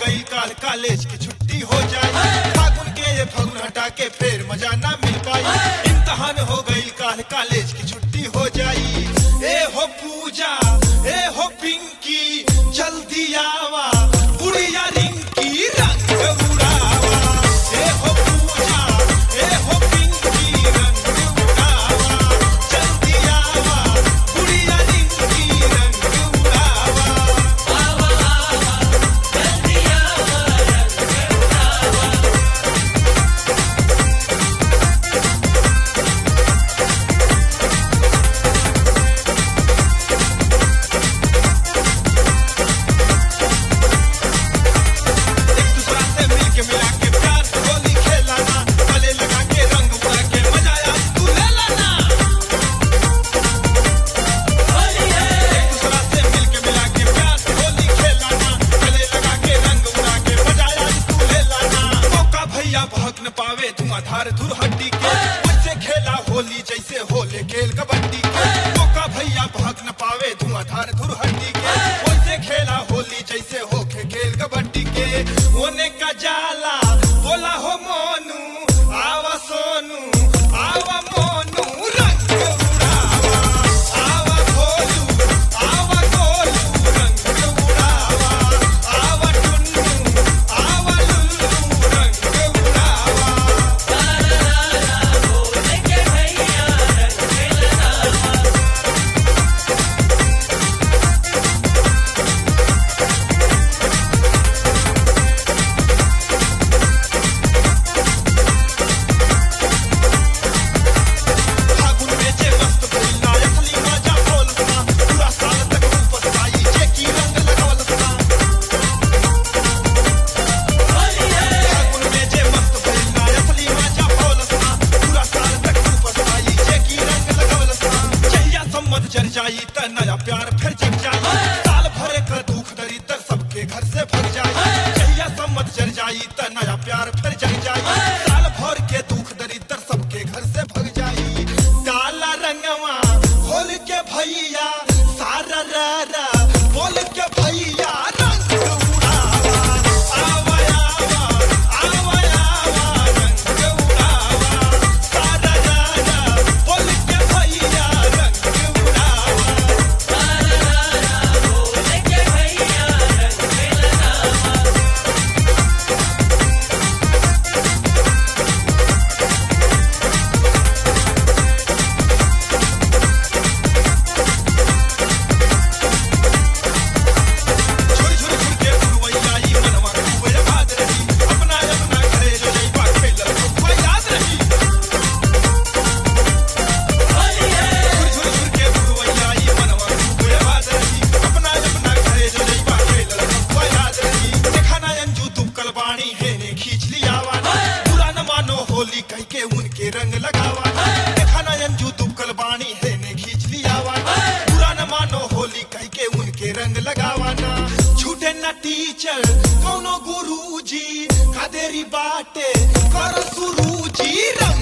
गई काल कॉलेज की छुट्टी हो जाए फागुन के ये फगुन हटा के फिर मजा ना मिल पाई इम्तहान हो गई काल कॉलेज की छुट्टी हो जाई ए हो पूजा ए हो पिंकी जल्दी आवा बुढ़िया रिंकी रंग उड़ावा ए हो पूजा ए हो पिंकी रंग उड़ावा जल्दी आवा बुढ़िया रिंकी रंग उड़ावा एक दूसरा से मिल के मिला के प्यार से होली खेलाना गले लगा के रंग उड़ा के मजा आया तू ले लाना एक दूसरा से मिल के मिला के प्यार से होली खेलाना गले लगा के रंग उड़ा के मजा आया तू ले लाना मौका भैया भग न पावे धुआंधार धुर हड्डी के बच्चे खेला होली जैसे होले खेल कबड्डी के मौका भैया भग न पावे धुआंधार धुर हड्डी के वैसे खेला होली जैसे हो खे खेल कबड्डी के ओने का जाला बोला हो मोनू आवा सोनू आवा मोनू रंग उड़ावा आवा भोलू आवा गोलू रंग उड़ावा आवा टुन्नू आवा लुल्लू रंग उड़ावा फागुन में जे मस्त भइला असली मजा बोलता पूरा साल तक रूप सताई जे की रंग लगावलता फागुन में जे मस्त भइला असली मजा बोलता पूरा साल तक रूप सताई जे की रंग लगावलता जहिया सम्मत जर जाई त नया प्यार फिर जग जाई साल भरे का दुख दरिद्र सबके घर से भग जाई जहिया सम्मत जर जाई त नया प्यार फिर जग जाई साल भर के दुख दरिद्र सबके घर से भग जाई काला रंगवा खोल के भैया सारा रा बोल के भैया रंग उड़ावा आवा आवा आवा आवा रंग उड़ावा सारा रा बोल के भैया रंग उड़ावा झुर झुर झुर के फुलवैया ई मनवा खूबे याद रही अपना अपना घरे जो जइबा खेलल खूबे याद रही झुर झुर झुर के फुलवैया ई मनवा खूबे याद रही अपना अपना घरे जो जइबा खेलल खूबे याद रही देखा ना अंजू तुम कलबाणी है ने खींच लिया वाना बुरा न मानो होली कह के उनके रंग लगावा देखा ना अंजू तुम कलबाणी है ने खींच लिया वाना बुरा न मानो होली कह के उनके रंग लगावाना झूठे न टीचर कौनो गुरुजी का देरी बाटे कर सुरुजी रंग